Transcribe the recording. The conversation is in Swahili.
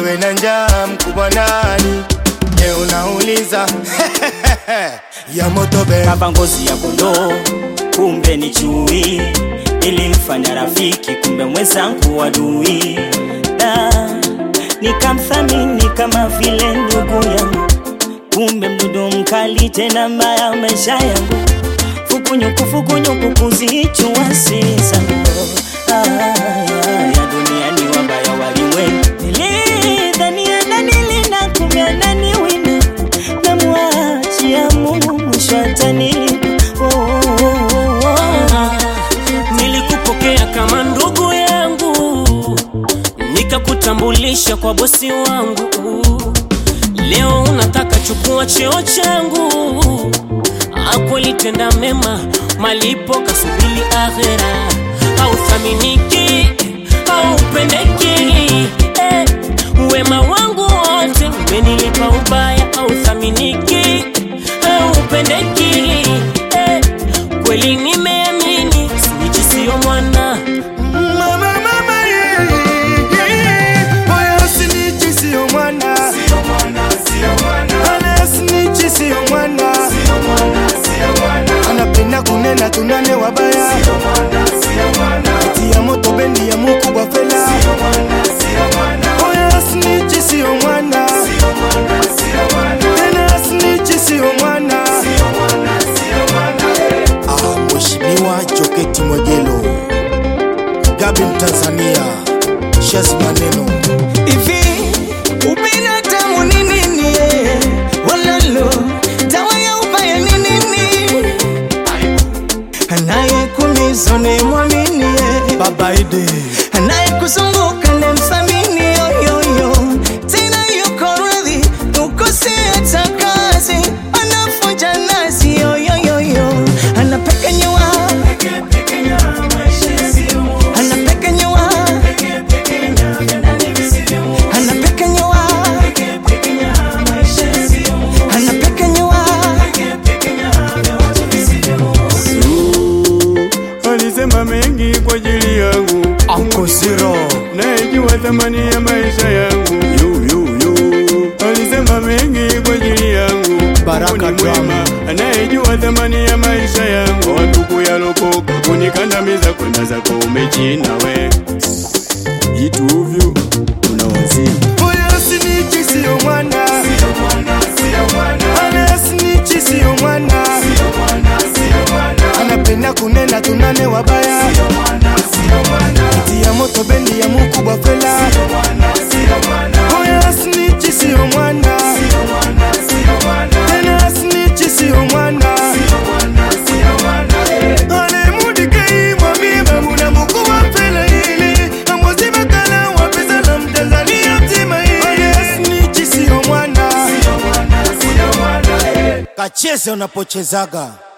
asiwe na njaa mkubwa nani? Je, unauliza ya moto be kava ngozi ya kondoo, kumbe ni chui. Nilimfanya rafiki, kumbe mwenzangu adui. Da, nikamthamini kama vile ndugu yangu, kumbe mdudu mkali tena mbaya maisha yangu. Fukunyuku fukunyuku kuzichua sisa ah, ya dunia ni wabaya walimwengu. Nilidhania nanilinda, kumbe ananiwinda namwachia Mungu mwisho atanilipa. Oh, oh, oh, oh. Nilikupokea kama ndugu yangu, nikakutambulisha kwa bosi wangu. Leo unataka chukua cheo changu, akwelitenda mema, malipo kasubili akhera. Hauthaminiki, haupendeki, eh, wema wangu wote umenilipa ubaya. Hauthaminiki, haupendeki, eh, kweli nimeamini, snitch sio mwana Mama, mama, yeah, yeah. Oya, snitch sio mwana. Ana snitch sio mwana. Anapenda kunena tunane wabaya tia moto bendi ya mukubwa fela Oya, snitch sio mwana. Tena snitch sio mwana. Ah, Mheshimiwa Joketi Mwegelo Gabi Mtanzania Shazi Maneno Hivi ubinadamu ni nini? eh? Walalo dawa ya ubaya ni nini? Anayekuumiza ni mwamini, eh. Baba Ide anayekuzunguka ni mthamini, yoyoyo tena yuko radhi ukose hata kazi, anafunja nasi, yoyoyo anapekenyua anapekenyua anapekenyua anapekenyua Alisema mengi kwa ajili yangu, Uncle Zero nayejua thamani ya maisha yangu. Yu, yu, yu. Alisema mengi kwa ajili yangu, Baraka Mungu ni mwema, Drama. anayejua thamani ya maisha yangu. Watuku yalokoka kunikandamiza, kwenda zako umechina we ituvyu unawazimu Oya, snitch sio mwana Ana snitch sio mwana Anapenda kunena tunane wabaya tia moto bendi ya mukubwa fela Oya, snitch sio mwana Tena snitch sio mwana alemudikei mwamima muna mukubwa fela ili amwazima kala wapesa la mtanzania mzima ili snitch sio mwana kacheze unapochezaga